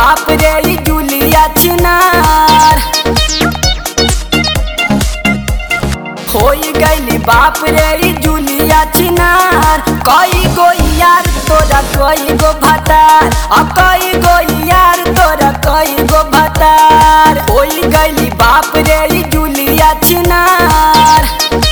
बाप रे ई जुलिया छिनार होई गईली बाप रे ई जुलिया छिनार कई गो यार तोरा कई गो भतार आ कई गो यार तोरा कई गो भतार होई गईली बाप रे ई जुलिया छिनार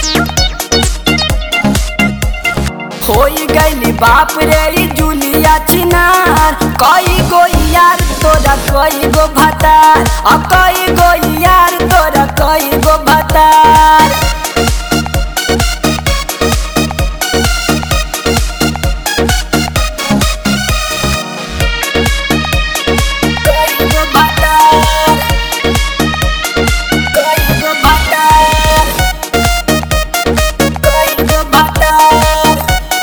होई गईली बाप रे ई जुलिया छिनार कई गो यार तोरा कई गो भतार आ कई गो यार तोरा कई गो भतार कई गो भतार कई गो भतार कई गो भतार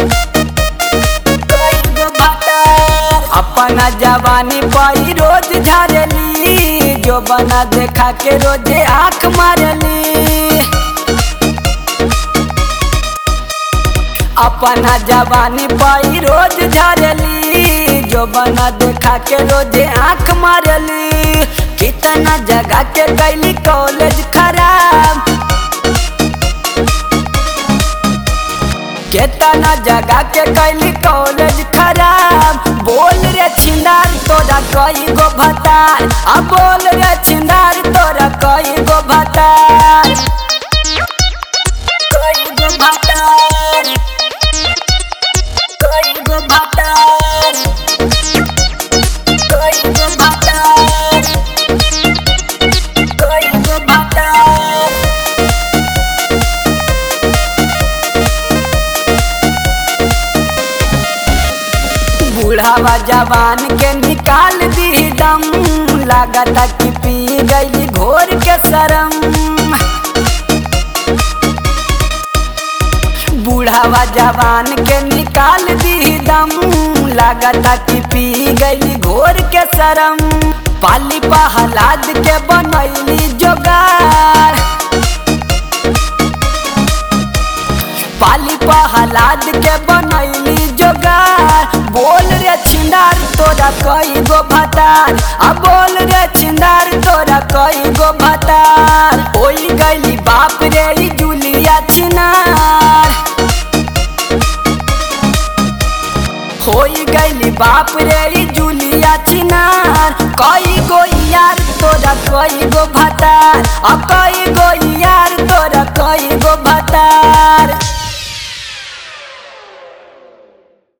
कई गो भतार अपना जवानी पाई रोज झारली जो बना देखा के रोजे आंख मारली अपना जवानी पाई रोज झारली जो बना देखा के रोजे आंख मारली कितना जगह के कैली कॉलेज खराब केतना जगह के कैली कॉलेज खराब बोल रे छिंदार तोरा कई गो भतार आ बोल रे छिंदार तोरा कई गो भतार कई गो भतार कई गो भतार कई गो भतार कई गो भतार बूढ़ावा जवान के निकाल दी दम लागता कि पी गई घोर के शरम बूढ़ावा जवान के निकाल दी दम लागता कि पी गई घोर के शरम पाली पहलाद के बनैली जोगार पाली पहलाद के बनैली जोगार बोल रे छिंदार तोरा कई गो भतार आ बोल रे छिंदार तोरा कई गो भतार होई गईली बाप रे ई जुलिया छिनार होई गईली बाप रे ई जुलिया छिनार कई गो यार तोरा कई गो भतार आ कई गो